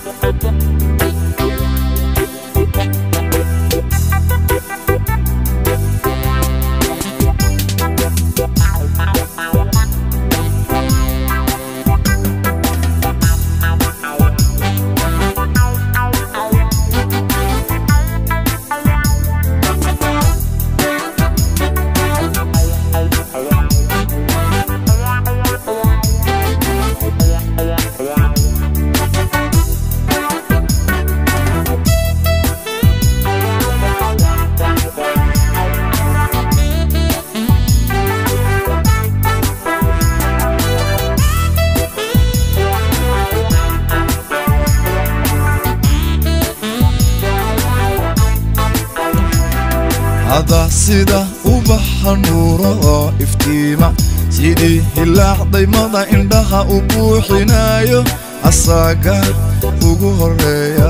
hada sida ubaxa nuuro oo iftiima sidii hilaac daymada indhaha u buuxinayo asaaga ugu horeeya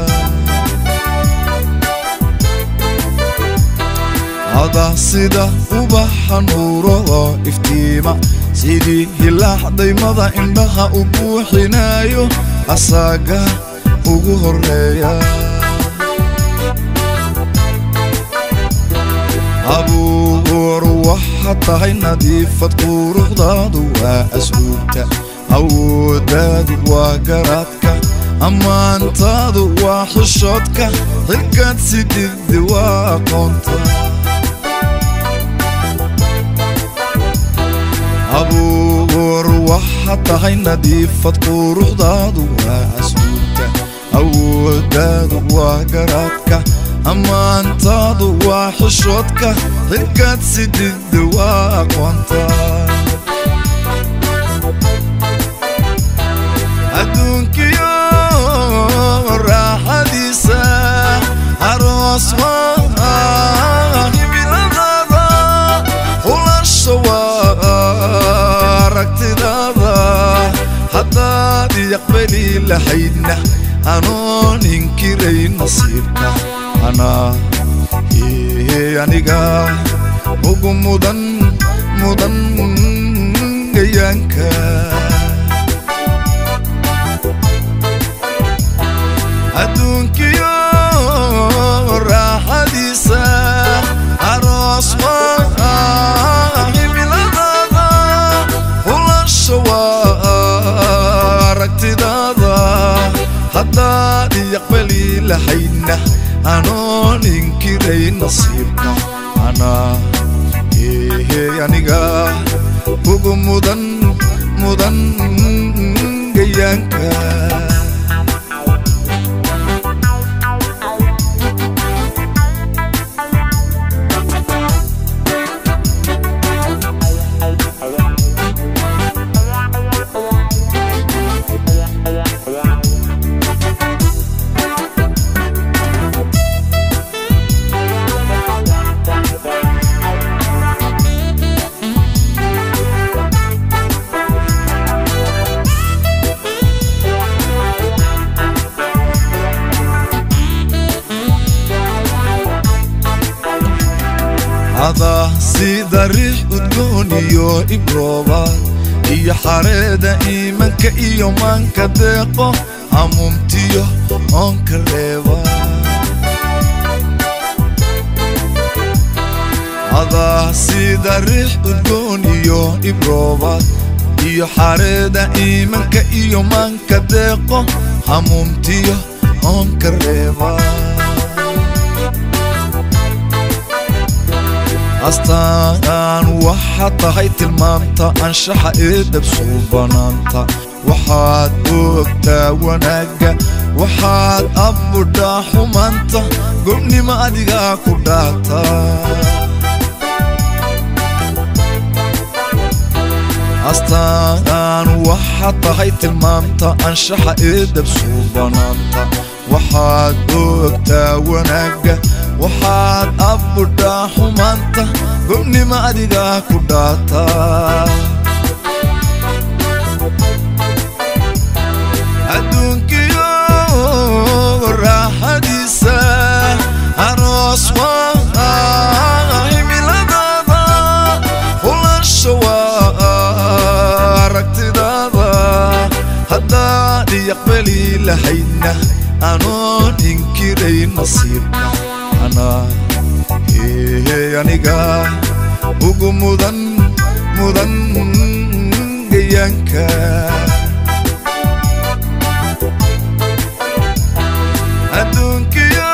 hada sida ubaxa nuuro oo iftiima sidii hilaac daymada indhaha u buuxinayo asaaga ugu horeeya abuur waxaad tahay nadiifad quruxdaadu waa asluubta awooddaadu waa garaadka ammaantaadu waa xishoodka xilkaad sididdi waa aqoonta abuur waxaad tahay nadiifad quruxdaadu waa asluubta awooddaadu waa garaadka ammaantaadu waa xishoodka xilkaad sididda waa aqoonta adduunkiyo raaxadiisa aroos waa himiladada hulasha waa aragtidaada haddaad yaqbali lahaydna anoon inkiray nasiibka anaa ee aniga ugu mudan mudan gayaanka adduunkiyo raaxadiisa aroos waa himiladada hulasha waa aragtidaada haddaad yaqbali lahaydna anoon inkiray nasiibka anaa ee aniga ugu mudan mudan gayaanka hada sida riix udgoon iyo ibrooba iyo xareeda iimanka iyo maanka deeqo hamuumtiyo oonka reeba hada sida riix udgoon iyo ibrooba iyo xareeda iimanka iyo maanka deeqo hamuumtiyo oonka reeba astaan waxaad tahay tilmaamta anshaxa ee dabsuu banaanta waxaad ogtaa wanaagga waxaad abbudhaa xumaanta gobnimo adigaa ku dhaata astaan waxaad tahay tilmaamta anshaxa ee dabsuu banaanta waxaad ogtaa wanaagga waxaad abbudhaa xumaanta gobnimo adigaa ku dhaata adduunkiyo raaxadiisa aroos waa himiladada hulasha waa aragtidaada haddaad yaqbali lahaydna anoon inkiray nasiibka anaa hee aniga ugu mudan mudan gayaanka adduunkiyo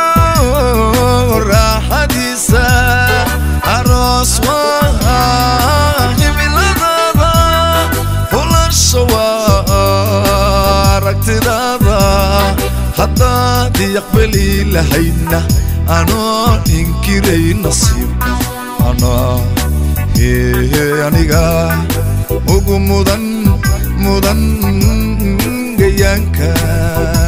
raaxadiisa aroos waa himiladada hulasha waa aragtidaada haddaad iaqbali lahaydna anoo inkiray nasiibka anaa hee aniga ugu mudan mudan gayaanka